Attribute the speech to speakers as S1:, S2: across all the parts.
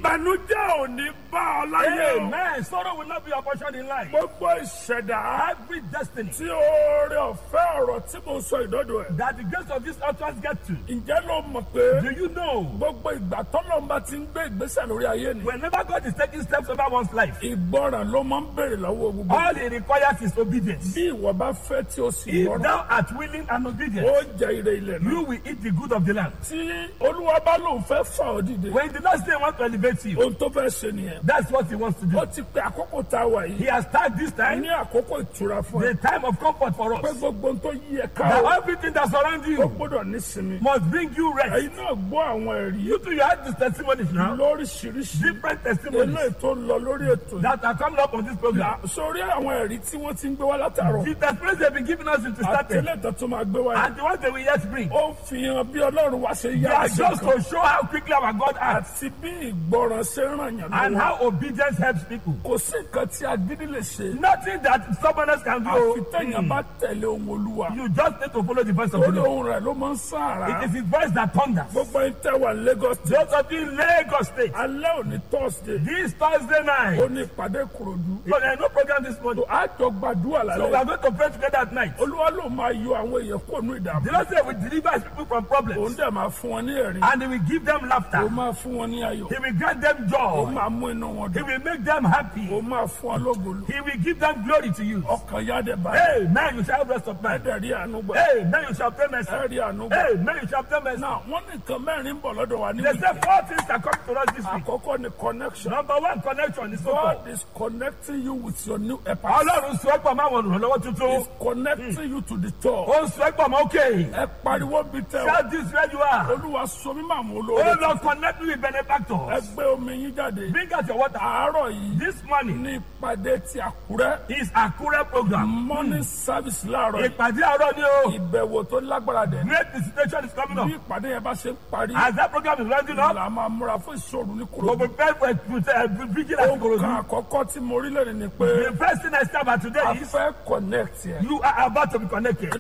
S1: ìbànújẹ́ ò ní bá ọ láyé o.
S2: Amen. Sorrow will not be your portion in life.
S1: gbogbo ìṣẹ̀dá
S2: Every destiny
S1: tí oore ọ̀fẹ́ ọ̀rọ̀ tí mo sọ ìdọ́dọ̀ ẹ̀.
S2: that the grace of this utterance get to.
S1: ǹjẹ́ ló mọ̀ pé
S2: Do you know?
S1: gbogbo ìgbà tọ́lọ́mba ti ń gbé ìgbésẹ̀ lórí ayé ni.
S2: Whenever God is taking steps over one's life,
S1: ìgbọràn ló máa ń béèrè lọ́wọ́ gbogbo.
S2: all he requires is obedience.
S1: bí ìwọ bá fẹ́ tí o sì
S2: If
S1: gbọ́ràn
S2: thou art willing and obedient,
S1: ó jẹ ire ilẹ̀ náà.
S2: you will eat the good of the land.
S1: tí olúwa bá lóun fẹ́ fà ọ́ dìde.
S2: When the Lord say he wants to elevate you,
S1: ohun tó fẹ́ ṣe nìyẹn.
S2: that's what he wants to do.
S1: ó ti pe àkókò tá a wà
S2: He
S1: yìí.
S2: has tagged this time
S1: ní àkókò ìtura fún
S2: the
S1: ẹ.
S2: time of comfort for
S1: pé
S2: us.
S1: gbogbo ohun tó yí ẹ ká
S2: That
S1: o.
S2: everything that surrounds
S1: ó
S2: you
S1: gbọ́dọ̀ nísinmi.
S2: must bring you rest.
S1: ẹ̀yin náà gbọ́ àwọn ẹ̀rí
S2: You too, you have these testimonies now,
S1: lóríṣiríṣi.
S2: different testimonies
S1: eléyìí tó ń lọ lórí ètò yìí.
S2: that are coming up on this program.
S1: sórí àwọn ẹ̀rí tí wọ́n ti ń gbé wá látàrọ̀.
S2: The testimonies they've been giving us since we started,
S1: àtẹlẹ́ tó tún máa gbé wá yìí.
S2: and the ones they will yet bring,
S1: ó fi hàn bí ọlọ́run wá ṣe
S2: they
S1: yá
S2: are
S1: àṣẹ
S2: just
S1: kan.
S2: to show how quickly our God acts
S1: àti bí ìgbọràn ṣe ń ràn yàn
S2: and
S1: lọ́wọ́.
S2: how obedience helps people.
S1: kò sí nǹkan tí agídí lè ṣe.
S2: Nothing that stubbornness can
S1: àfi
S2: do.
S1: téèyàn bá tẹ̀lé ohun olúwa.
S2: You just need to follow the voice of the
S1: lórí
S2: Lord.
S1: ohun rẹ̀ ló máa ń sáàrà.
S2: It is His voice that thunders.
S1: gbogbo ẹni tẹ́ wà Lagos State.
S2: Those of you in Lagos State,
S1: alẹ́ òní Thursday.
S2: this Thursday
S1: ó
S2: night,
S1: ní ìpàdé Ìkòròdú.
S2: so there is no program this morning.
S1: àjọ gbàdúrà
S2: So we
S1: lálẹ́.
S2: are going to pray together at night.
S1: olúwa ló máa yọ àwọn èèyàn kúrò ní
S2: The
S1: ìdààmú.
S2: Lord said we deliver His people from
S1: òun
S2: problems
S1: dẹ̀ máa fún wọn ní ẹ̀rí.
S2: and He will give them
S1: ó
S2: laughter.
S1: máa fún wọn ní ayọ̀.
S2: He will grant them
S1: ó
S2: joy.
S1: máa mú inú wọn
S2: He
S1: dùn.
S2: will make them happy.
S1: ó máa fún wọn lógolo.
S2: He will give them glory to you.
S1: ọkàn yá dẹ̀ báyìí.
S2: Hey, man, you shall have rest of mind.
S1: ẹ̀dẹ̀ rí àánú gbà.
S2: Hey, man, you shall pay mercy.
S1: ẹ̀ rí àánú gbà.
S2: Hey, man, you shall pay mercy.
S1: náà wọ́n ní nǹkan mẹ́rin ń bọ̀ lọ́dọ̀ wa ní
S2: They say
S1: wíìkì.
S2: four things are coming to us this week.
S1: àkọ́kọ́ ni connection.
S2: Number one, connection is so
S1: God is connecting you with your new epa.
S2: Ọlọ́run sọ ẹ́ pọ̀ máa wọ̀n lọ́wọ́ tuntun.
S1: is connecting you to the top.
S2: Ó sọ ẹ́ pọ̀ mọ́ òkè.
S1: ẹ pariwo bí tẹ o.
S2: Shout this where you are.
S1: olúwa sọ mí màmú
S2: Oh
S1: olóore.
S2: Lord, connect me with
S1: ẹ
S2: benefactors.
S1: gbé omi yín jáde.
S2: Bring out your water.
S1: àárọ̀ yìí
S2: This morning
S1: ní ìpàdé ti àkúrẹ́.
S2: is Akure program.
S1: morning service láàárọ̀ yìí.
S2: Ìpàdé àárọ̀ ni o.
S1: ìbẹ̀wò tó lágbára dẹ̀.
S2: Great visitation is coming
S1: bí
S2: up.
S1: ìpàdé yẹn bá ṣe ń parí.
S2: As that program is rounding up,
S1: la máa múra fún ìṣòro ní
S2: we
S1: kúrò.
S2: prepare for a vigil at
S1: ohun
S2: Ikorodu.
S1: kan àkọ́kọ́ tí mo rí lẹ́nu ni pé
S2: The first thing I say about today
S1: a
S2: is
S1: fẹ́ connect yẹn.
S2: you are about to be connected.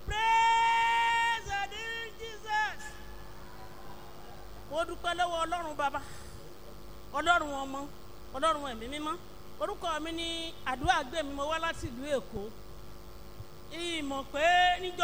S3: Praise the name Jesus. mo dúpẹ́ lọ́wọ́ ọlọ́run bàbá ọlọ́run ọmọ ọlọ́run ẹ̀mí mímọ́ orúkọ mi ní àdúrà gbé mi mo wá láti ìlú èkó ìmọ̀ pé níjọ́